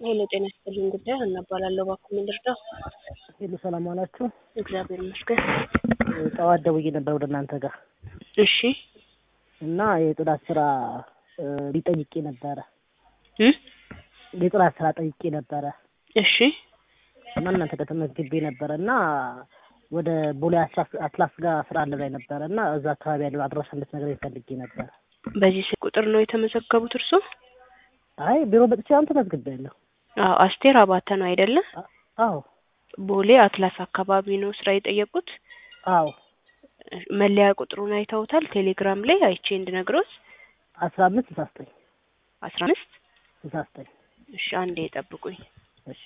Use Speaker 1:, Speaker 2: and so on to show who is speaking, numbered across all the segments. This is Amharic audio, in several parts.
Speaker 1: ሄሎ ጤና ይስጥልኝ ጉዳይ ሀና እባላለሁ። እባክዎ ምን ልርዳው?
Speaker 2: ሄሎ ሰላም ዋላችሁ።
Speaker 1: እግዚአብሔር ይመስገን።
Speaker 2: ጠዋት ደውዬ ነበር ወደ እናንተ ጋር
Speaker 1: እሺ
Speaker 2: እና የጽዳት ስራ እ ሊጠይቄ ነበረ
Speaker 1: እ
Speaker 2: የጽዳት ስራ ጠይቄ ነበረ
Speaker 1: እሺ
Speaker 2: እና እናንተ ጋር ተመዝግቤ ነበረ እና ወደ ቦሌ አትላስ አትላስ ጋር ስራ አለ ላይ ነበረ እና እዛ አካባቢ ያለው አድራሻ እንድትነግረኝ ፈልጌ ነበረ።
Speaker 1: በዚህ ስልክ ቁጥር ነው የተመዘገቡት እርስዎ?
Speaker 2: አይ ቢሮ መጥቼ አሁን ተመዝግቤያለሁ።
Speaker 1: አዎ አስቴር አባተ ነው አይደለ?
Speaker 2: አ- አዎ
Speaker 1: ቦሌ አትላስ አካባቢ ነው ስራ የጠየቁት።
Speaker 2: አዎ
Speaker 1: መለያ ቁጥሩን አይተውታል? ቴሌግራም ላይ አይቼ እንድነግሮት
Speaker 2: አስራ አምስት ስልሳ ዘጠኝ
Speaker 1: አስራ አምስት
Speaker 2: ስልሳ ዘጠኝ
Speaker 1: እሺ አንዴ ጠብቁኝ።
Speaker 2: እሺ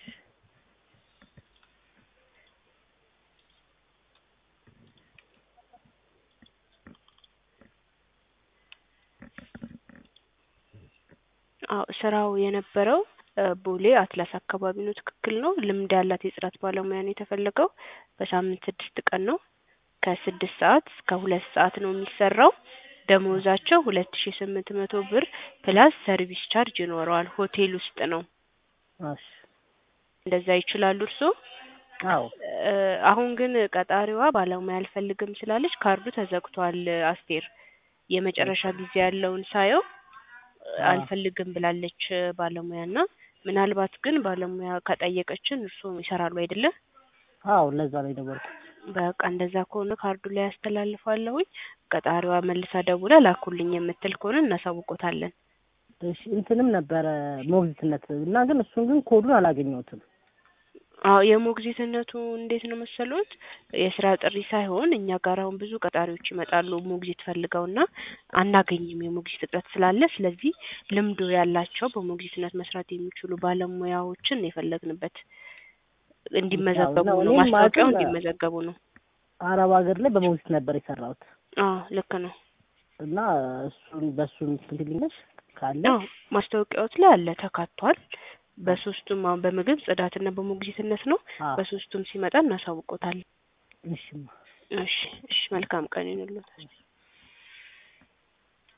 Speaker 1: አዎ ስራው የነበረው እ ቦሌ አትላስ አካባቢ ነው። ትክክል ነው። ልምድ ያላት የጽዳት ባለሙያ ነው የተፈለገው። በሳምንት ስድስት ቀን ነው። ከስድስት ሰዓት እስከ ሁለት ሰዓት ነው የሚሰራው። ደሞዛቸው ሁለት ሺ ስምንት መቶ ብር ፕላስ ሰርቪስ ቻርጅ ይኖረዋል። ሆቴል ውስጥ ነው።
Speaker 2: እሺ
Speaker 1: እንደዛ ይችላሉ እርስዎ?
Speaker 2: አዎ
Speaker 1: እ አሁን ግን ቀጣሪዋ ባለሙያ አልፈልግም ስላለች ካርዱ ተዘግቷል። አስቴር የመጨረሻ ጊዜ ያለውን ሳየው እ አልፈልግም ብላለች ባለሙያ እና ምናልባት ግን ባለሙያ ከጠየቀችን እርስዎ ይሰራሉ አይደለ?
Speaker 2: አዎ ለዛ ነው የደወልኩት።
Speaker 1: በቃ እንደዛ ከሆነ ካርዱ ላይ ያስተላልፋለሁኝ። ቀጣሪዋ መልሳ ደውላ ላኩልኝ የምትል ከሆነ እናሳውቆታለን።
Speaker 2: እሺ እንትንም ነበረ ሞግዚትነት እና ግን እሱን ግን ኮዱን አላገኘሁትም።
Speaker 1: አዎ የሞግዚትነቱ እንዴት ነው መሰሎት? የስራ ጥሪ ሳይሆን እኛ ጋር አሁን ብዙ ቀጣሪዎች ይመጣሉ ሞግዚት ፈልገውና አናገኝም የሞግዚት እጥረት ስላለ፣ ስለዚህ ልምዱ ያላቸው በሞግዚትነት መስራት የሚችሉ ባለሙያዎችን የፈለግንበት እንዲመዘገቡ
Speaker 2: ያው
Speaker 1: ነው።
Speaker 2: እኔም
Speaker 1: ማስታወቂያው
Speaker 2: ማለት
Speaker 1: እንዲመዘገቡ ነው።
Speaker 2: አረብ ሀገር ላይ በሞግዚት ነበር የሰራሁት
Speaker 1: አዎ ልክ ነው።
Speaker 2: እና እሱን በእሱን ትልልኛሽ ካለ
Speaker 1: አዎ ማስታወቂያዎት ላይ አለ ተካቷል። በሶስቱም አሁን በምግብ ጽዳትና በሞግዚትነት ነው።
Speaker 2: አዎ
Speaker 1: በሶስቱም ሲመጣ እናሳውቆታለን።
Speaker 2: እሺማ
Speaker 1: እሺ እሺ መልካም ቀን ይሁንልዎት።